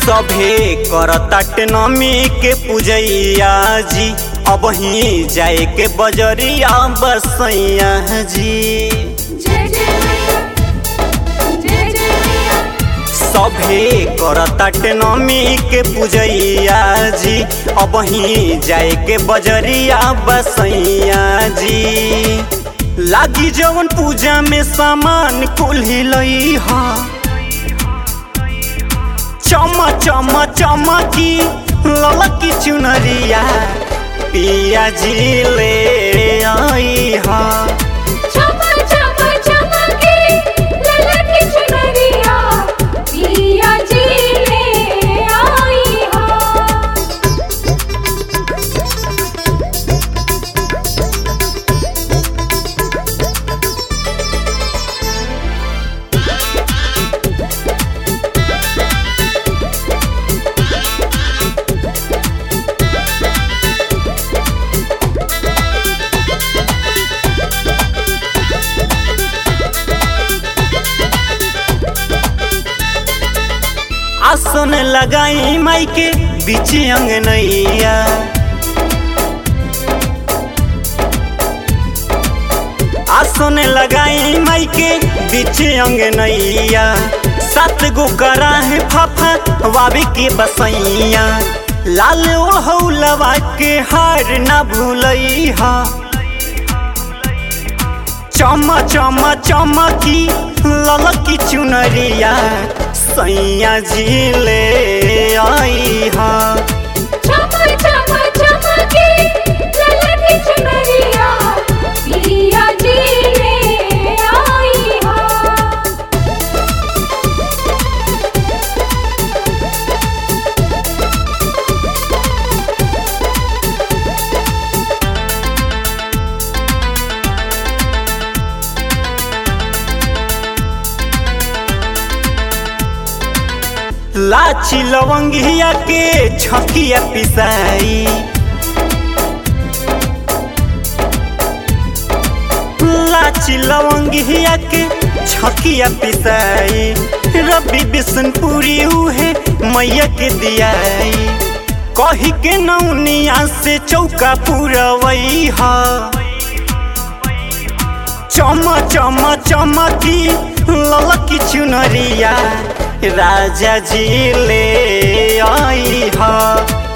सभे करताट नमी के पूजैया जी अब ही जाए के बजरिया बसैया जी जय जय मैया जय जय मैया सभे करताट नमी के पूजैया जी अब ही जाए के बजरिया बसैया जी लागी जवन पूजा में सामान कुल्ही लई हा चमा चमा चमकी ललकी चुनरिया पिया जी ले आई हा चमा चमा चमके ललकी चुनरिया पिया जी ले आई हो आसन लगाई माई के बीच अंगनैया आसन लगाई माई के बीच अंगनैया सात गो करा है फाफा वाबी के बसैया लाल ओढ़ौलवा के हार ना भूलई हा चमा चमा चमकी ललकी चुनरिया सैया जी ले आई हा चमा चमा चमके ललकी चुनरिया पिया जी ले आई हो लाची लवंगिया के छकिया पिसाई लाची लवंगिया के छकिया पिसाई रबी बिशनपुरी उहे मैया के दियाई कही के नौनिया से चौका पुरवई हा चमा चमा चमकी ललकी चुनरिया राजा जी ले आई हा